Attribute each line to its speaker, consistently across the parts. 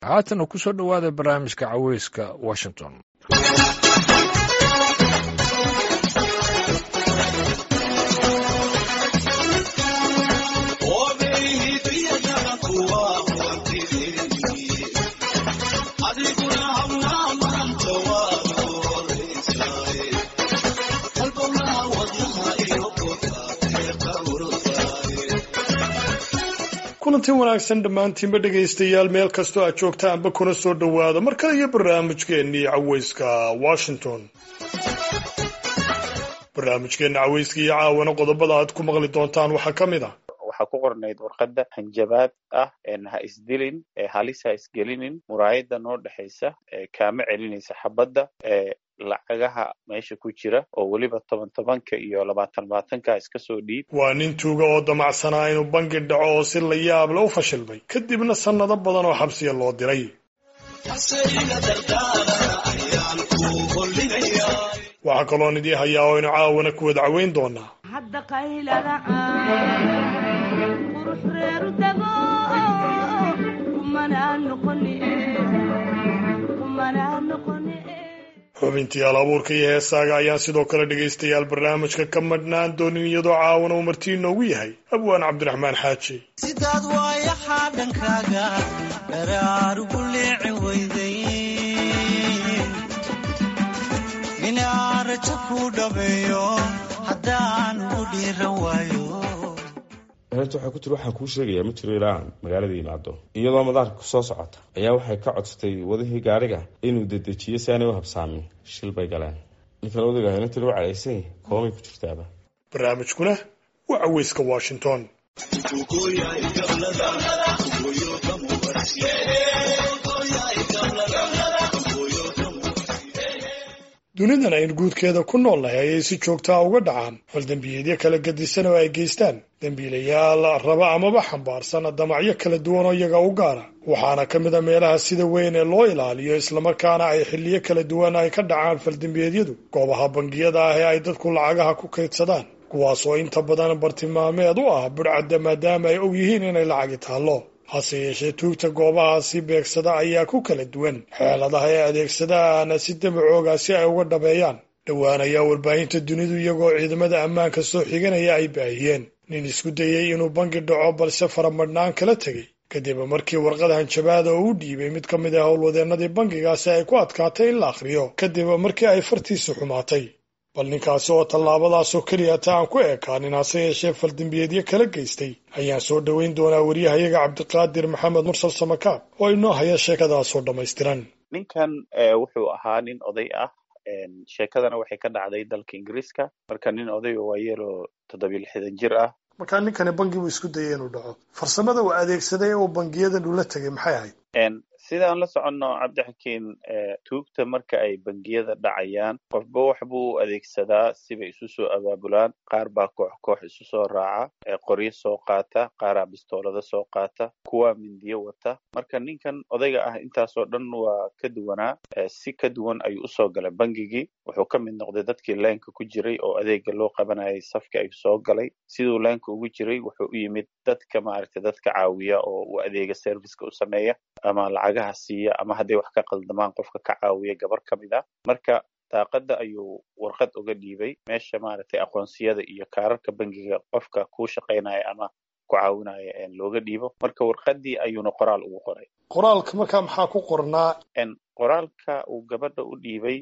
Speaker 1: haatana ku soo dhowaada barnaamijka caweyska washington
Speaker 2: kulanti wanaagsan dhammaantiinba dhegaystayaal meel kastoo aad joogtaanba kuna soo dhowaada mar kale iyo barnaamijkeennii caweyska washington barnaamijkeenna caweyska iyo caawana qodobada aad ku maqli doontaan waxaa ka mid ah
Speaker 3: waxaa ku qornayd warqadda hanjabaad ah ha isdilin halis ha isgelinin muraayada noo dhexaysa kaama celinaysa xabadda lacagaha meesha ku jira oo weliba toban tobanka iyo labaatan labaatanka iska soo dhiib
Speaker 2: waa nin tuuga oo damacsanaa inuu bangi dhaco oo si la yaab le u fashilmay kadibna sannado badan oo xabsiya loo diray waxaa kaloon idii hayaa oo aynu caawana ku wada caweyn doonaa xubintii al abuurka iyo heesaaga ayaan sidoo kale dhegaystayaal barnaamijka ka madhnaan doonin iyadoo caawana uu martii inoogu yahay abwaan cabdiraxmaan xaaji
Speaker 4: sidaad waayaxaa dhankaaga dharaarugu leeci weyday inaan rajo kuu dhabeeyo haddaan ugu dhiiran waayo
Speaker 5: horta waxaa ku tiri waxaan kuu sheegayaa ma jiro ilaa magaalada yimaado iyadoo madaarka kusoo socota ayaa waxay ka codsatay wadihii gaariga inuu dedejiyo si aanay u habsaamin shil bay galeen ninkan odayga hena tiri u cadhaysay koomay ku jirtaaba
Speaker 2: barnaamijkuna waa caweyska washington dunidan aynu guudkeeda ku nool nahay ayay si joogtaa uga dhacaan fal dembiyeedyo kala gadisan oo ay geystaan dembiilayaal raba amaba xambaarsan damacyo kala duwan oo iyaga u gaara waxaana ka mid a meelaha sida weyn ee loo ilaaliyo islamarkaana ay xilliyo kala duwan ay ka dhacaan faldembiyeedyadu goobaha bangiyada ah ee ay dadku lacagaha ku kaydsadaan kuwaas oo inta badan bartilmaameed u ah budhcadda maadaama ay og yihiin inay lacagi taallo hase yeeshee tuugta goobahaasi beegsada ayaa ku kala duwan xeeladaha ay adeegsadaan si dabacooga si ay uga dhabeeyaan dhowaan ayaa warbaahinta dunidu iyagoo ciidamada ammaanka soo xiganaya ay baahiyeen nin isku dayey inuu bangi dhaco balse faramadhnaan kala tegey kadib markii warqad hanjabaada oo u dhiibay mid ka mid ah howlwadeennadii bangigaasi ay ku adkaatay in la akhriyo kadib markii ay fartiisu xumaatay bal ninkaasi oo tallaabadaasoo keliya ta aan ku ekaanin hase yeeshee faldembiyeedyo kala geystay ayaan soo dhoweyn doonaa waryahayaga cabdiqaadir maxamed mursal samakaab oo inoo haya sheekadaasoo dhammaystiran
Speaker 3: ninkan wuxuu ahaa nin oday ah sheekadana waxay ka dhacday dalka ingiriiska marka nin oday oo waayeeloo toddobiyo lixdan jir ah
Speaker 2: markaa ninkani bangi buu isku dayay inuu dhaco farsamada uu adeegsaday uu bangiyadan ula tegay maxay ahayd
Speaker 3: sidaan la soconno cabdixakiin tuugta marka ay bangiyada dhacayaan qofba wax buu adeegsadaa sibay isu soo abaabulaan qaar baa koox koox isu soo raaca qoryo soo qaata qaaraa bistoolada soo qaata kuwaa mindiyo wata marka ninkan odayga ah intaasoo dhan waa ka duwanaa si ka duwan ayuu usoo galay bangigii wuxuu ka mid noqday dadkii leenka ku jiray oo adeega loo qabanayay safka ayuu soo galay siduu leenka ugu jiray wuxuu u yimid dadka maaragtay dadka caawiya oo uu adeega serviceka u sameeya ama lacagaha siiya ama hadday wax ka qaldamaan qofka ka caawiya gabar ka mid ah marka daaqadda ayuu warqad uga dhiibay meesha maaragtay aqoonsiyada iyo kaararka bangiga qofka kuu shaqaynaya ama ku caawinaya looga dhiibo marka warqaddii ayuuna qoraal ugu qoray
Speaker 2: qoraalka markaa maxaa ku qornaa
Speaker 3: qoraalka uu gabadha u dhiibay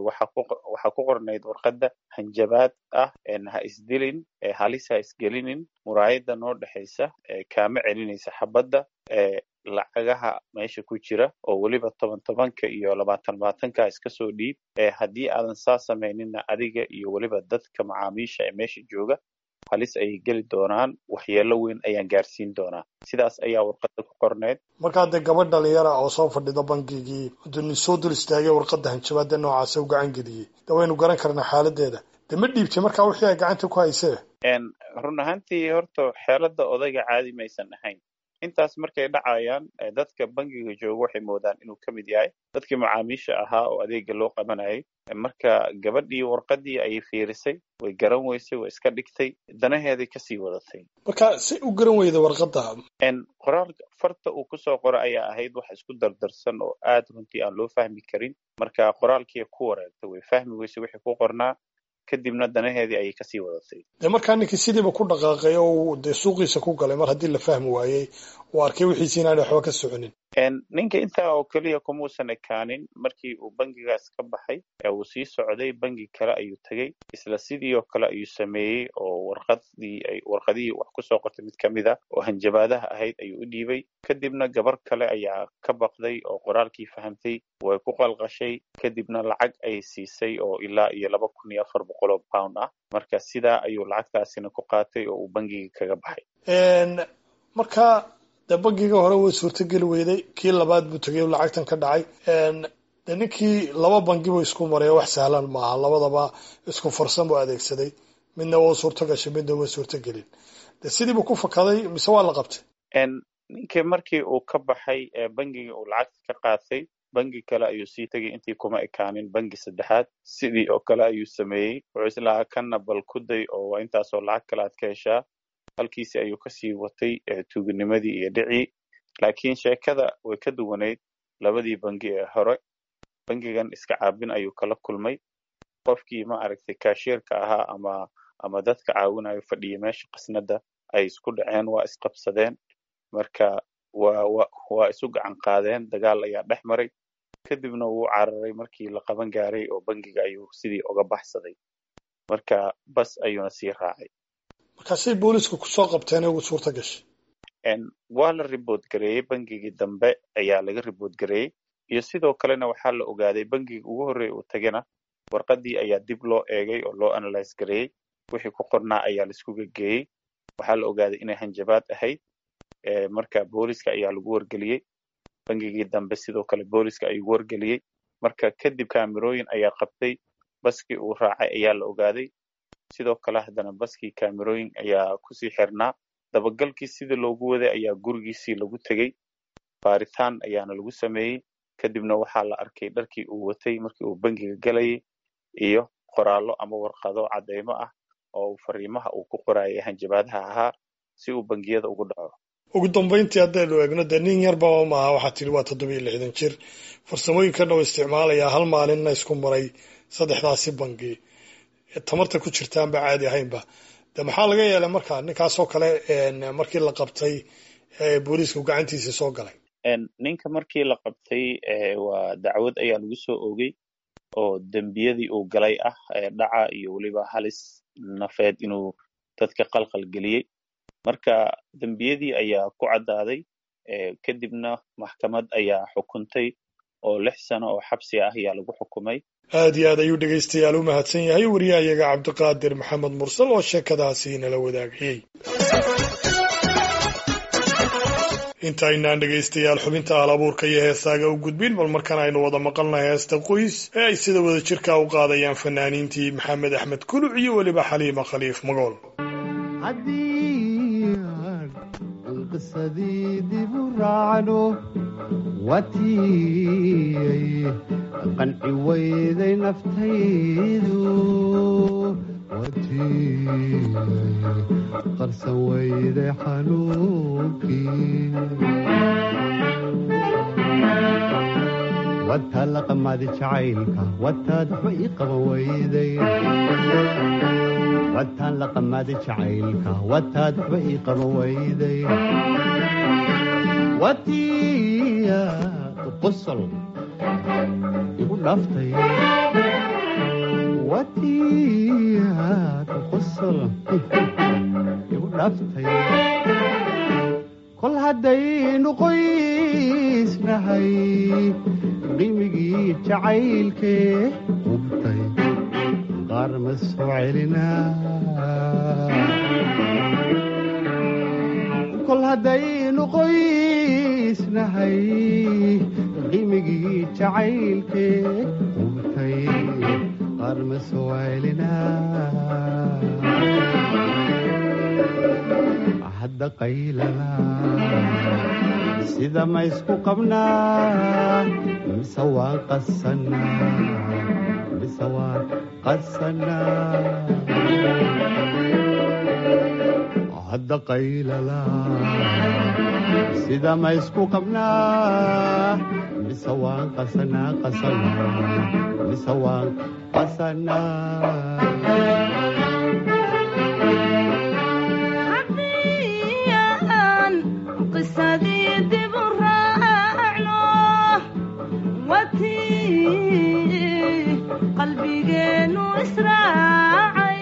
Speaker 3: waxaa ku qornayd warqadda hanjabaad ah ha isdilin halis ha isgelinin muraayada noo dhexaysa kaama celinaysa xabadda lacagaha meesha ku jira oo weliba toban tobanka iyo labaatan labaatanka iska soo dhiib haddii aadan saa samayninna adiga iyo weliba dadka macaamiisha ee meesha jooga halis ayay geli doonaan waxyeelo weyn ayaan gaarsiin doonaa sidaas ayaa warqadda ku qorneyd
Speaker 2: markaa dee gabadh dhalinyara oo soo fadhida bangigii duni soo dul istaagay warqadda hanjabaada noocaasa u gacan geliyey de waynu garan karnaa xaaladeeda de ma dhiibtay markaa wixii ay gacanta ku haysee
Speaker 3: run ahaantii horta xeelada odayga caadi maysan ahayn intaas markay dhacayaan dadka bangiga jooga waxay moodaan inuu ka mid yahay dadkii macaamiisha ahaa oo adeega loo qabanayay marka gabadhii warqadii ayay fiirisay way garan weysay way iska dhigtay danaheeday kasii wadatay
Speaker 2: marka si u garan weyda warqadda
Speaker 3: qoraalka farta uu kusoo qora ayaa ahayd wax isku dardarsan oo aad runtii aan loo fahmi karin marka qoraalkii ku wareegtay way fahmi weysay wixii ku qornaa kadibna danaheedii ayay kasii wadatay
Speaker 2: dee markaa ninkii sidiiba ku dhaqaaqay oo dee suuqiisa ku galay mar haddii la fahmi waayey uu arkay wixiisi inaanay waxba ka soconin
Speaker 3: ninka intaa oo keliya kumuusan ekaanin markii uu bangigaas ka baxay ee uu sii socday bangi kale ayuu tegey isla sidii oo kale ayuu sameeyey oo warqadii warqadihii wax kusoo qortay mid kamid a oo hanjabaadaha ahayd ayuu u dhiibay kadibna gabar kale ayaa ka baqday oo qoraalkii fahamtay way ku qalqashay kadibna lacag ay siisay oo ilaa iyo laba kun iyo afar boqol oo pound ah marka sidaa ayuu lacagtaasina ku qaatay oo uu bangiga kaga baxay
Speaker 2: marka dee bangiga hore way suurtogeli weyday kii labaad buu tegay lacagtan ka dhacay de ninkii laba bangi buu isku maray wax sahlan maaha labadaba isku farsan buu adeegsaday midna waa suurto gashay midna waa suurtogelin de sidiibu ku fakaday mise waa la qabtay
Speaker 3: ninkii markii uu ka baxay bangigii uu lacagta ka qaatay bangi kale ayuu sii tegay intii kuma ekaanin bangi saddexaad sidii oo kale ayuu sameeyey wuxuu islahaa kanna bal ku day oo waa intaasoo lacag kale aad ka heshaa halkiisi ayuu kasii watay tuuginimadii iyo dhicii laakiin sheekada way ka duwanayd labadii bangi ee hore bangigan iska caabin ayuu kala kulmay qofkii ma aragtay kaashiirka ahaa ama ama dadka caawinayo fadhiya meesha qasnada ay isku dhaceen waa isqabsadeen marka waa wa waa isu gacan qaadeen dagaal ayaa dhex maray kadibna wuu cararay markii la qaban gaaray oo bangiga ayuu sidii uga baxsaday marka bas ayuuna sii raacay
Speaker 2: markaasay boolisku kusoo qabteen ugu suurta gashay
Speaker 3: waa la ribood gareeyey bangigii dambe ayaa laga ribood gareeyey iyo sidoo kalena waxaa la ogaaday bangiga ugu horreeya uu tagana warqadii ayaa dib loo eegay oo loo analyse gareeyey wixii ku qornaa ayaa laisku gegeeyey waxaa la ogaaday inay hanjabaad ahayd marka booliska ayaa lagu wargeliyey bangigii dambe sidoo kale booliska ayuu wargeliyey marka kadib kaamirooyin ayaa qabtay baskii uu raacay ayaa la ogaaday sidoo kale haddana baskii kaamirooyin ayaa kusii xirnaa dabagalkii sidii loogu waday ayaa gurigiisii lagu tegey baaritaan ayaana lagu sameeyey kadibna waxaa la arkay dharkii uu watay markii uu bangiga galayay iyo qoraallo ama warqado cadeymo ah oo fariimaha uu ku qorayay hanjabaadaha ahaa si uu bangiyada ugu dhaco
Speaker 2: ugu dambayntii haddaynu eegno dee nin yarba maaha waxaa tiri waa toddobiyo lixdan jir farsamooyinkan oo isticmaalayaa hal maalinna isku maray saddexdaasi bangi tamarta ku jirtaanba caadi ahaynba de maxaa laga yeelay marka ninkaasoo kale markii la qabtay booliisku gacantiisa soo galay
Speaker 3: ninka markii la qabtay waa dacwad ayaa lagu soo oogay oo dembiyadii uu galay ah dhaca iyo weliba halis nafeed inuu dadka qalqal geliyey marka dembiyadii ayaa ku caddaaday kadibna maxkamad ayaa xukuntay oo lix sano oo xabsi ah ayaa lagu xukumay
Speaker 2: aad iyo aad ayuu dhegaystayaal u mahadsan yahay wariyahayaga cabdiqaadir maxamed mursal oo sheekadaasi nala wadaagayey intaynaan dhegaystayaal xubinta aalabuurka iyo heesaaga u gudbin bal markan aynu wada maqalnahay heesta qoys ee ay sida wada jirka u qaadayaan fanaaniintii maxamed axmed kuluc iyo weliba xaliima khaliif magool
Speaker 6: haddii aan qisadii dib u raacno watiyay qanci weyday naftaydu watiyay qarsan weyday xanuunkii wata laqamadi jacaylka wataad waxba ii qaban weyday wataan laqamadi jacaylka wataad waxba ii qaban weyday watiya qosol igu dhaftay watiyaad qosol igu dhaftay kol haddaynu qoysnahay qimigii jacaylkee hubtay qaar ma soo celinaa kol haddaynu qoysnahay qimigii jacaylkee hubtay qaar ma soo celinaa hadda qaylala sida ma isku qabnaa mise waan qasanaa mise waan qasanaa hadda qaylala sida ma isku qabnaa mise waan qasanaa qasanaa mise waan qasanaa
Speaker 7: haddiyaan qisadii dib u raacno watii qalbigeennu israacay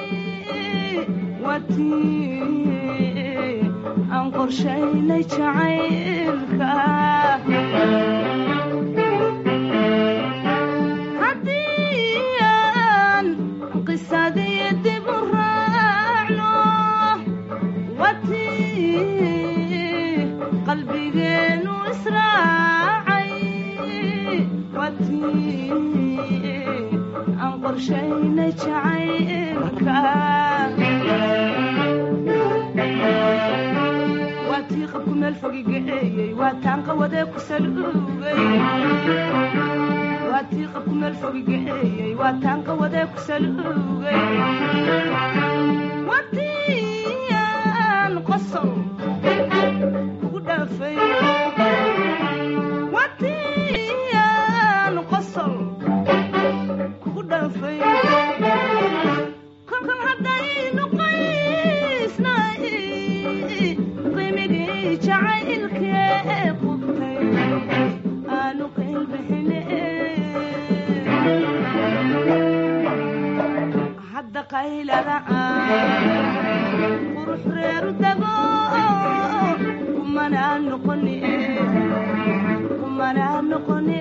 Speaker 7: watii aan qorshaynay jacaylka haddiyaan qisadii dib u raacno watii qalbigeennu israacay watii aan qorshaynay jacaylka waatii qabku meel fogi gaceeyey waa taan qawadee ku saluugay waatii qabku meel fogi gaceeyey waa taan qawadee ku saluugay watiyaan qosol kugu dhaafay watiyaan qosol kugu dhaafay kolkan haddaynu qaysnay qiimigii jacaylkee qubtay aanu qaylbixine hadda qaylada qurux reeru dago kumanaa noqoni kumanaa noqoni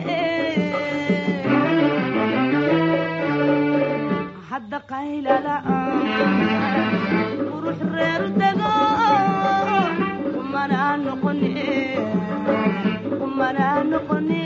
Speaker 7: hadda qaylada qurux reeru dago kumanaa noqoni kumanaa noqoni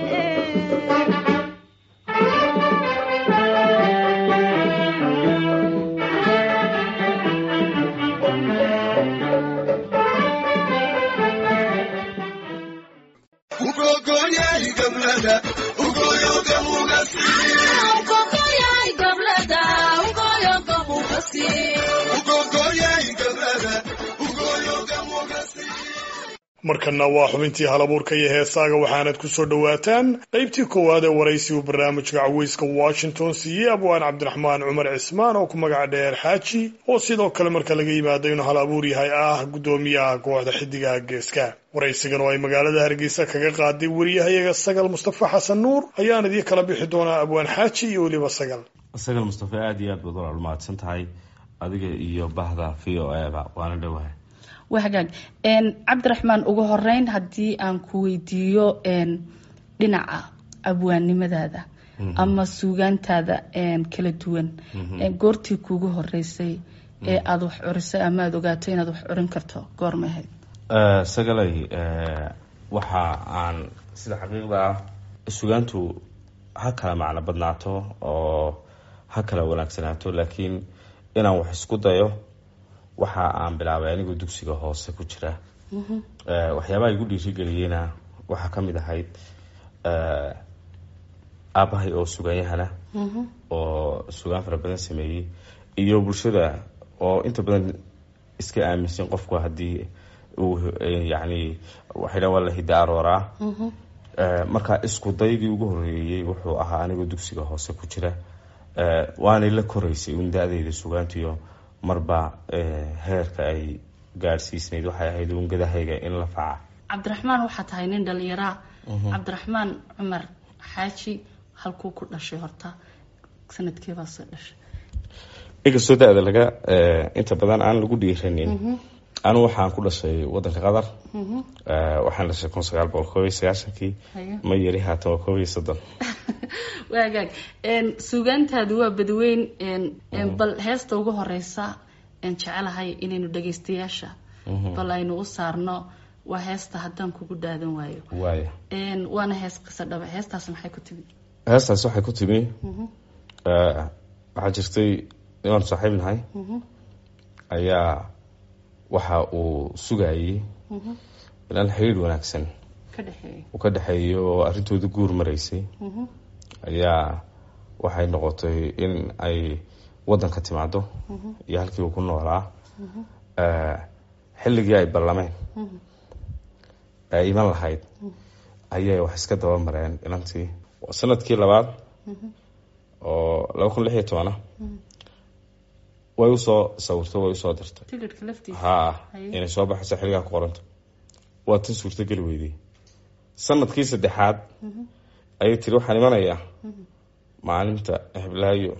Speaker 2: markanna waa xubintii halabuurka iyo heesaaga waxaanad ku soo dhowaataan qaybtii koowaad ee waraysi uu barnaamijka caweyska washington siiyey abwaan cabdiraxmaan cumar cismaan oo ku magac dheer xaaji oo sidoo kale marka laga yimaado inuu hal abuur yahay ah guddoomiyaha kooxda xidigaha geeska waraysigan oo ay magaalada hargeysa kaga qaaday wariyahayaga sagal mustafa xasan nuur ayaan idii kala bixi doonaa abwaan xaaji iyo weliba sagal
Speaker 5: sagal mustafa aada iyo aad baad walaal mahadsan tahay adiga iyo bahda v o eba waana dhowahay
Speaker 8: waa hagaag cabdiraxmaan ugu horeyn haddii aan ku weydiiyo dhinaca abwaannimadaada ama suugaantaada kala duwan goortii kuugu horeysay ee aada wax curisay ama aada ogaato inaad wax curin karto goorma ahayd
Speaker 5: sagalay waxa aan sida xaqiiqda ah sugaantu ha kala macno badnaato oo ha kala wanaagsanaato laakiin inaan wax isku dayo waxa aan bilaabay anigoo dugsiga hoose ku jira waxyaabaha igu dhiirigeliyeyna waxaa kamid ahayd aabahay oo suganyahana oo sugaan fara badan sameeyey iyo bulshada oo inta badan iska aaminsan qofku haddii uu yani waxay dhan waa la hidda arooraa marka isku daygii ugu horeeyey wuxuu ahaa anigoo dugsiga hoose ku jira waanay la koreysay un da-deyda sugaantiyo marba heerka ay gaadhsiisnayd waxay ahayd ungadahayga in la faca
Speaker 8: cabdiraxmaan waxaa tahay nin dhalinyaraa cabdiraxmaan cumar xaaji halkuu ku dhashay horta sanadkeebaa soo dhashay
Speaker 5: inkastoo da-da laga inta badan aan lagu dhiiranin anu waxaan ku dhashay wadanka qatar waxaan dhashay kun sagaal boqol koob iyo sagaashankii ma yari haatan waa koob iyo soddon
Speaker 8: waagaag suugaantaadu waa badweyn bal heesta ugu horeysa jecelahay inaynu dhageystayaasha bal aynu u saarno waa heesta haddaan kugu dhaadan waayo
Speaker 5: waaya
Speaker 8: waana hees qiso dhaba heestaas maxay ku timid
Speaker 5: heestaas waxay ku timi waxaa jirtay inaan saaxiib nahay ayaa waxa uu sugayey inaan xiriir wanaagsan
Speaker 8: ka dhexeeya
Speaker 5: uu ka dhexeeyo oo arrintooda guur maraysay ayaa waxay noqotay in ay waddanka timaado iyo halkii uu ku noolaa Eh, xilligii ay ballameen ay iman lahayd ayay wax iska daba mareen inantii sanadkii labaad oo laba kun lix iyo tobana way usoo sawirtay way usoo dirtay
Speaker 8: tigidhka laftiisa
Speaker 5: ha
Speaker 8: Haye.
Speaker 5: inay soo baxayso xilligaa ku qoranta waa tan suurtogeli weydey sanadkii saddexaad ayay tiri waxaan imanayaa maalinta heblaayo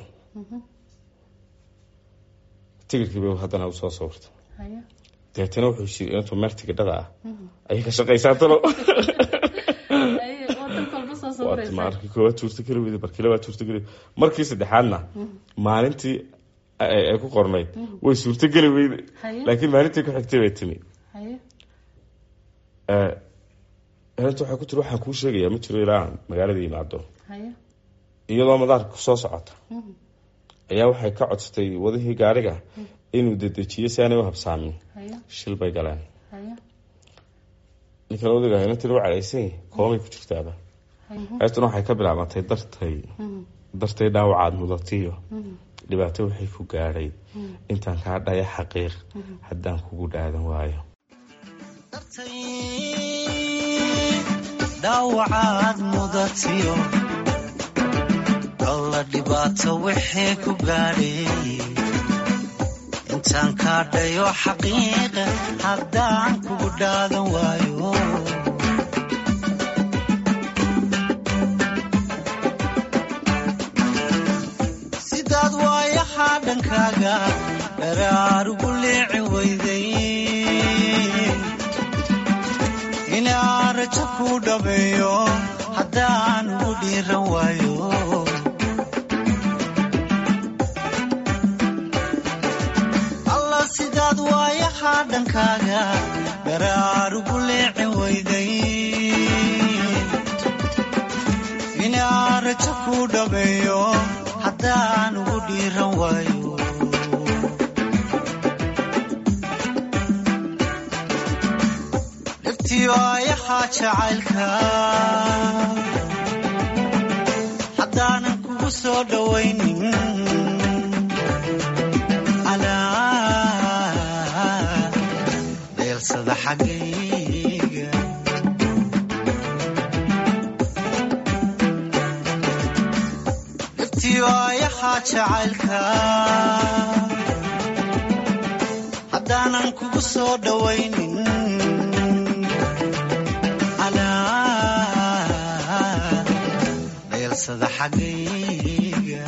Speaker 5: tigirkii bay haddana usoo sawirtay
Speaker 8: Haye.
Speaker 5: deetana wuxuu shiri intuu meel tigidhada ah ayay ka shaqaysaa talo
Speaker 8: Haye, oo dalka walba soo
Speaker 5: waa
Speaker 8: sawiraysa.
Speaker 5: markii koowaad suurtogeli weyday markii labaad suurtogeli markii saddexaadna maalintii ay ay ku qornayd way suurtogeli weyday
Speaker 8: Haye.
Speaker 5: laakiin maalintii ku xigtay bay timi
Speaker 8: Haye.
Speaker 5: Eh, inanta waxay ku tiri waxaan kuu sheegayaa ma jiro ilaa aan magaalada yimaado
Speaker 8: Haye.
Speaker 5: iyadoo madaarka kusoo socota ayaa waxay ka codsatay wadihii gaariga inuu dedejiyo si aanay u habsaamin
Speaker 8: Haye.
Speaker 5: shil bay galeen
Speaker 8: Haye.
Speaker 5: ninkan odaga inantina u calaysay koomay ku jirtaaba heestuna waxay ka bilaabantay dartay dartay dhaawacaad mudatiyo dhibaato waxay ku gaadhay intaan kaa dhaya xaqiiq haddaan kugu dhaadan waayo
Speaker 4: dhaawacaad mudatiyo alla dhibaato wixii ku gaadhay intaan kaa dhayo xaqiiqa haddaan kugu dhaadan waayo sidaad waayahaa dhankaaga dharaar ugu leeci weyday inaan rajo ku dhabeeyo haddaan ugu dhiiran waayo alla sidaad waayahaa dhankaaga dharaar ugu leeci weyday inaan rajo ku dhabeeyo haddaan ugu dhiiran waayo dhibtiyo ayahaa jacaylka haddaanan kugu soo dhowaynin alaa dheelsada xaggayga dhibtiyo ayahaa jacaylka haddaanan kugu soo dhowaynin alaa dheelsada xaggayga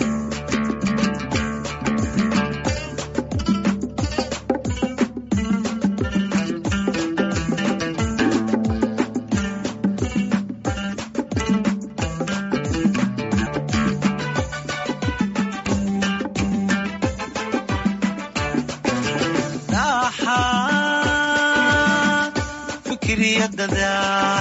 Speaker 4: dhaxaad fikriyadada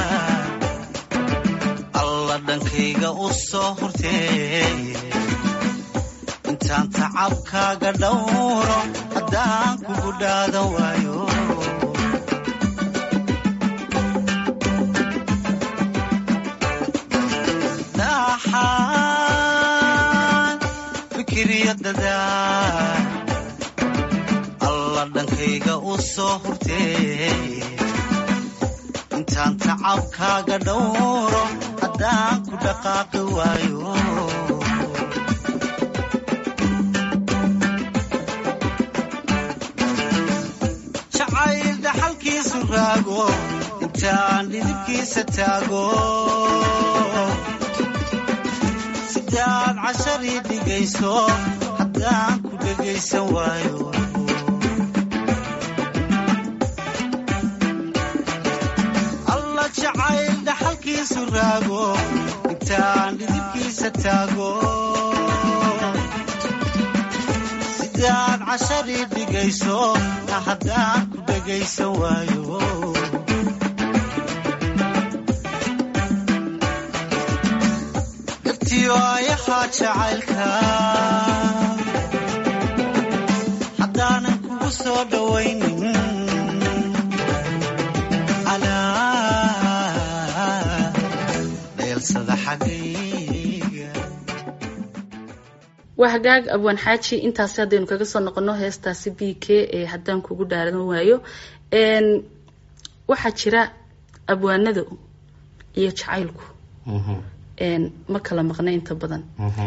Speaker 4: alla dhankayga u soo hurtee intaan tacabkaaga dhowro haddaan kugu dhaadan waayo dhaxaad fikriyadada alla dhankayga u soo hurtee intaan tacabkaaga dhowro haddaan ku dhaqaaqi waayo jacayl dhaxalkiisu raago intaan dhidibkiisa taago sidaad casharii dhigayso haddaan ku dhegaysan waayo alla jacayl dhaxalkiisu raago intaan dhidibkiisa taago sidaad casharii dhigayso haddaan ku dhegaysan waayo dhibtiyo ayahaa jacaylka haddaanan kugu soo dhowaynin xagayga
Speaker 8: waa hagaag abwaan xaaji intaasi haddaynu kaga soo noqono heestaasi b k ee haddaan kugu dhaaran waayo n waxaa jira abwaanada iyo jacaylku n ma kala maqna inta badan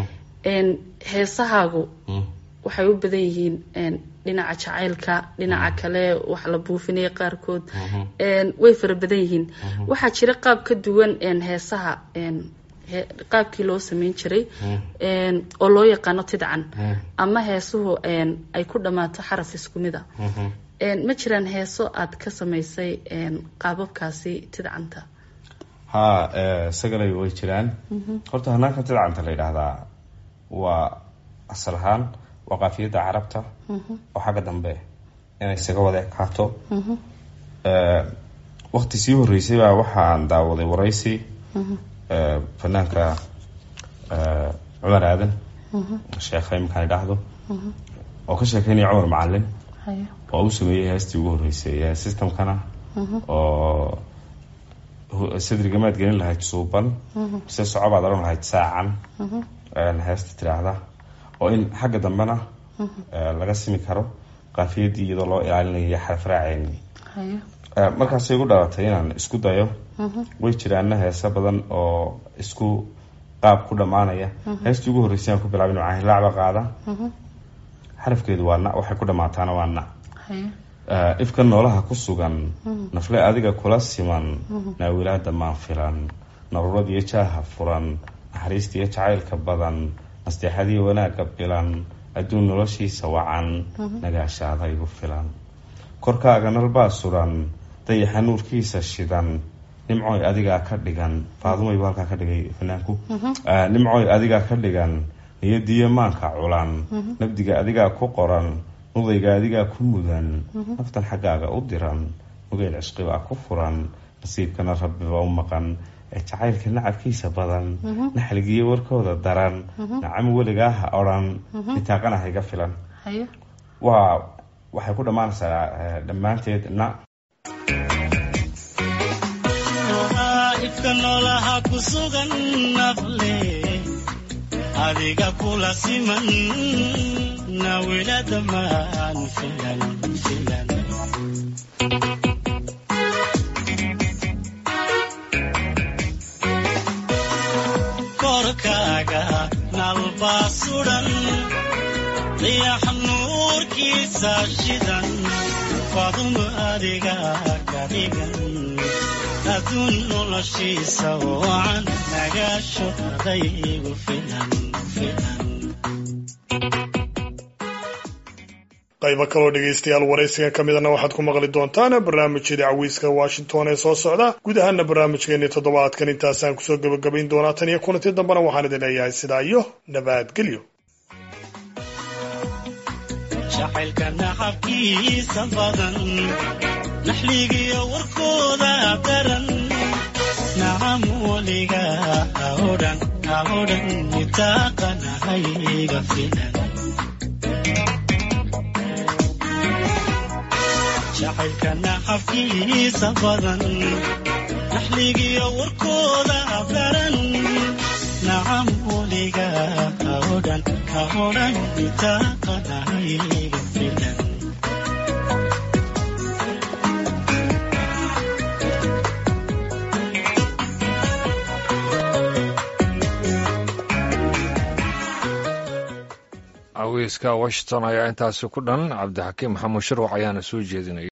Speaker 8: n heesahaagu waxay u badan yihiin n dhinaca jacaylka dhinaca kale wax la buufinaya qaarkood n way fara badan yihiin waxaa jira qaab ka duwan n heesaha n he- qaabkii loo sameyn jiray n oo loo yaqaano tidcan ama heesuhu n ay ku dhammaato xaraf isku mid a n ma jiraan heeso aad ka samaysay n qaababkaasi tidcanta
Speaker 5: haa eh, isaganay way jiraan horta hanaanka tidcanta la yidhaahdaa waa asal ahaan waa qaafiyadda carabta oo xagga dambe inay isaga wada ekaato Eh, waqti sii horeysay baa waxaan daawaday waraysi eh, fanaanka eh, cumar aadan sheekha iminkaan idhaahdo oo ka sheekeynaya cumar macalin oo u sameeyey heestii ugu horeysay ee systemkana oo hu- sadrigamaad gelin lahayd suuban mise socobaad odhan lahayd saacan een, heesta tiraahda oo in xagga dambena eh, laga simi karo qaafiyadii iyadoo loo ilaalinayo xaraf raaceyni Eh, markaasay igu dhalatay inaan isku dayo way jiraana heese badan oo isku qaab ku dhammaanaya heestii ugu horreysay aan ku bilaabay nucahin laacba qaada xarafkeedu waa na waxay ku dhammaataana waa na Eh, ifka noolaha ku sugan nafle adiga kula siman naawilaada maan filan naruurad iyo jaaha furan naxariista iyo jacaylka badan nasteexadiiyo wanaagga bilan adduun noloshiisa wacan nagaashaada igu filan korkaaga nalbaa suran dayaxa nuurkiisa shidan nimcooy adigaa ka dhigan faadumaybu halkaa ka dhigay fanaanku Eh, nimcooy adigaa ka dhigan niyadiyo maanka culan nabdiga adigaa ku qoran nudayga adigaa ku mudan naftan xaggaaga u diran nugeyl cishqibaa ku furan nasiibkana rabbiba u maqan ee jacaylka nacabkiisa badan naxligiyo warkooda daran nacam weligaa ha odhan nitaaqana ha iga filan waa waxay ku dhammaanaysaa eh, dhammaanteed na
Speaker 4: ifka noolaha ku sugan nafle adiga kula siman nawilada maan filan filan korkaaga nalbaa sudan dayax nuurkiisa shidan faduma adiga ka dhigan adduun noloshiisa wacan nagaasho adaygu filan filan
Speaker 2: qaybo kaloo dhegaystayaal waraysigan ka midana waxaad ku maqli doontaan barnaamijyada cawiiska washington ee soo socda guud ahaana barnaamijkeennii toddobaadkan intaasaan kusoo gebagabayn doonaa tan iyo kulanti dambena waxaan idin leeyahay sidaa iyo nabadgelyo
Speaker 4: jacaylka naxabkiisa badan naxligiyo warkooda daran nacam weliga ha odhan ha odhan nitaaqanahayga filan jacaylka naxabkiisa badan naxligiyo warkooda daran nacam weliga ha odhan ha odhan nitaaqanahayga filan
Speaker 1: caweyska washington ayaa intaasi ku dhan cabdixakiim maxamuud shirwac ayaana soo jeedinaya